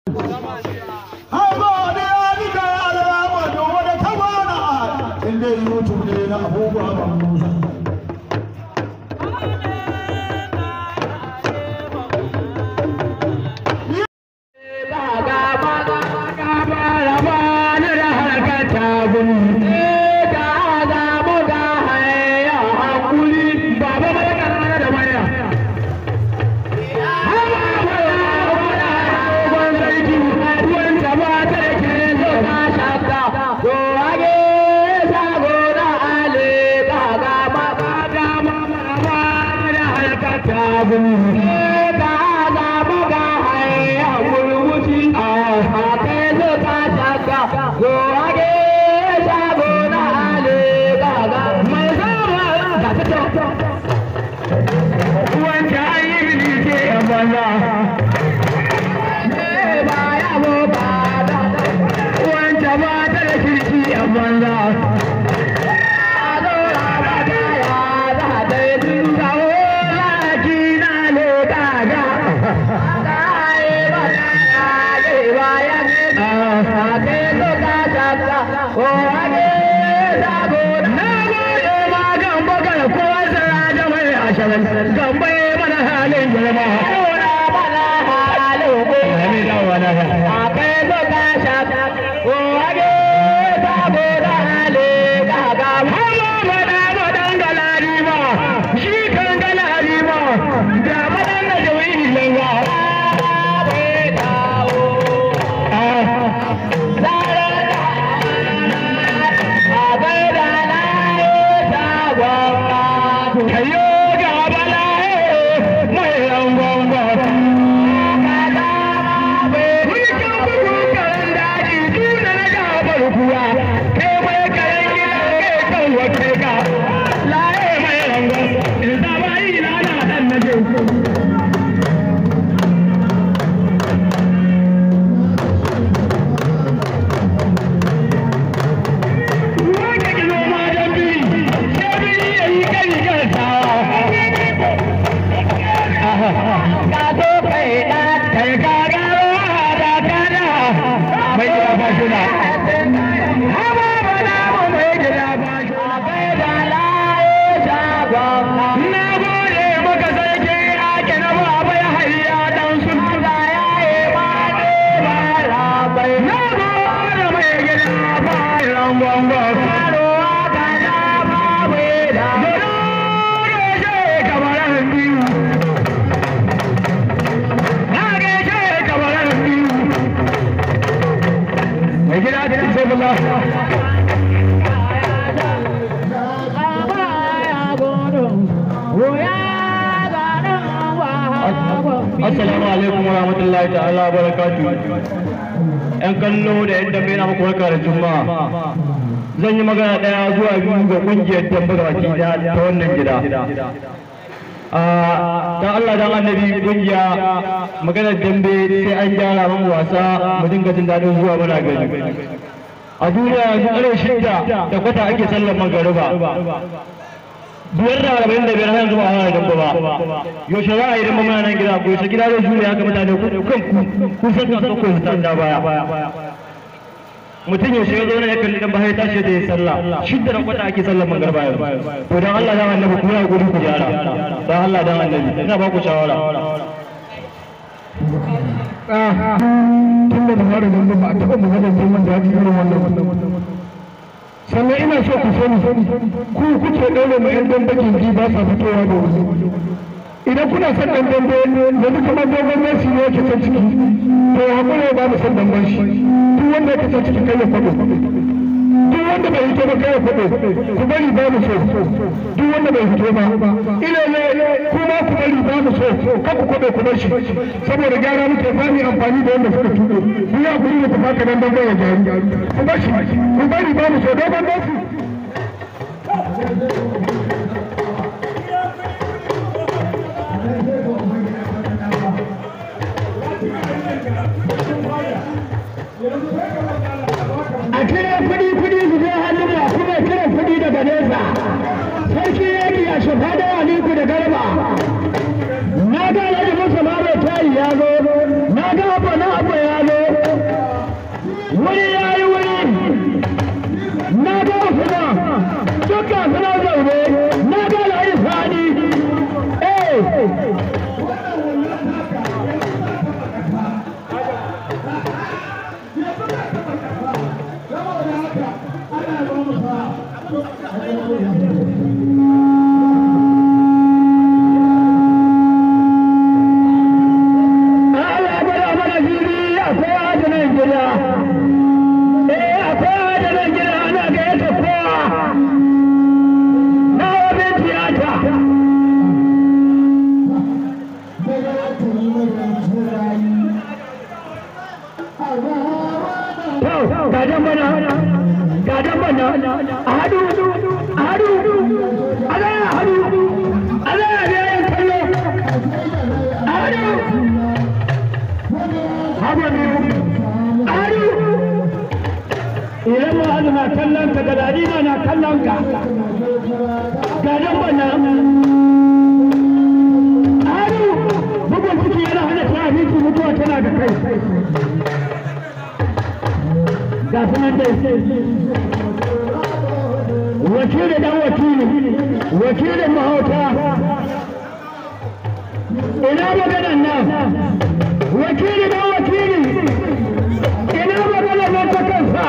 YouTube ne na abubuwa ba musa. Assalamu alaikum wa rahmatullahi ta'ala wa barakatu. ‘Yan kallo da ‘yan dambe na muku barka da juma'a. Zan yi magana ɗaya zuwa biyu ga ƙungiyar dambe ga baki ɗaya ta wannan gida. Dan Allah dan annabi ƙungiya maganar dambe sai an gyara man wasa mu dinga jin daɗin zuwa muna gani. A duniya yanzu ƙarar shidda da kwata ake sallar magariba. biyar da arba'in da biyar yanzu ba a hana damba ba yaushe za a yi damba muna nan gida ko yaushe gida zai jure haka mutane ku kan ku kun san kan ko su tanda baya mutum yaushe ya zo ne ya kalli dan bahai tashi da ya sallah shidda da kwata ake sallar mangarba yanzu to dan Allah dan annabi ku ya guri ku gyara dan Allah dan annabi ina ba ku shawara tun da fara gamba ba a taɓa maganar neman daɗi irin wannan sannan ina so ku sani ku kuke ɗaure ma 'yan dambe gindi ba sa fitowa da wuri idan kuna son ɗan dambe yanzu kamar dogon messi ne yake can ciki to ya haƙura ba mu son damben shi duk wanda yake can ciki kai ya faɗo duk wanda bai fito ba kai ya faɗo ku bari ba mu so duk wanda bai fito ba ina ne kuma ku bari ba mu so kan ku kwaɗo ku bar shi saboda gyara muke ba mu amfani da wanda suka tuɗo ku ya kuri da tafa ka dan dambe ya gyaru ku bar shi ku bari ba mu so dogon messi a kira kuɗi kuɗi su je hannun ba kuma kira kuɗi daga nesa sarki yaki a shafa da aliku da garba na ga alhaji musa mara tayi ya zo na ga abu na abu ya zo gajen bana gajen bana a hadu a hadu a zaya hadu a zaya da yayin kallo a hadu haba ne a hadu idan ma hadu na kallon ka gadadi ma na kallon ka gajen bana a hadu bugun ciki yana hana ta mutuwa tana da kai ga sunan dai wakili dan wakili wakilin mahauta ina maganan nan wakili dan wakili ina maganan nan ta kansa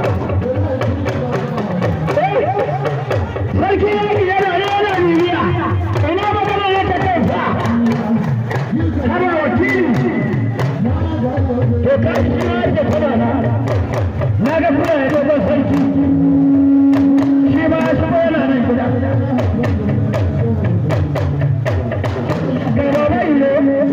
sarki yaki yana yana bibiya ina maganan nan ta kansa kana wakili to kai shi ma da kuma na na ga kuna ya dogon sarki shi ma ya shigo yana nan gida gaba bai ne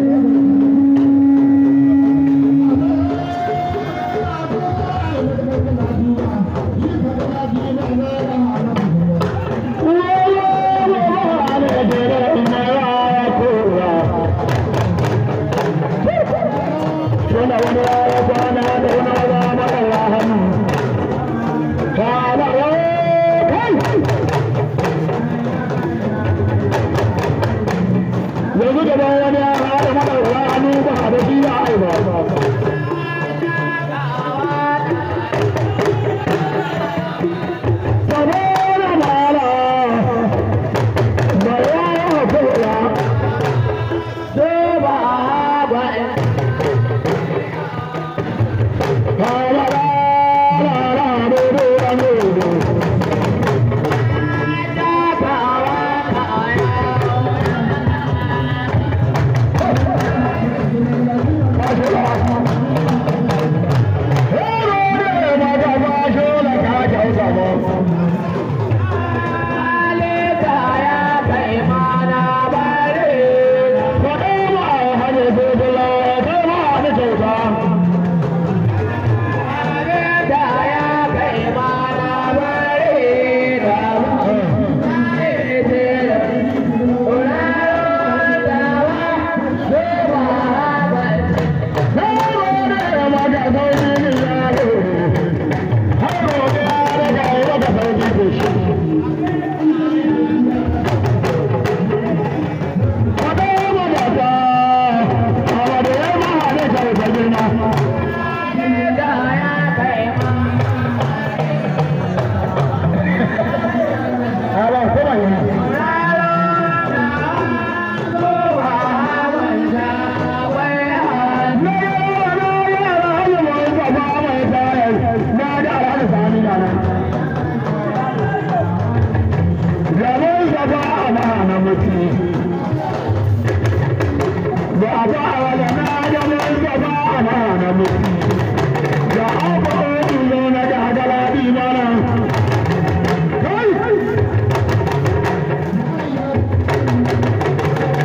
yanzu gaba wani ya haɗa maɗaura hannu ba a da shi ya aiba saboda mala ba ya yi hakura sai ba ba Kala la la la do do la do do.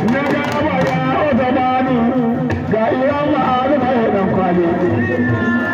kwali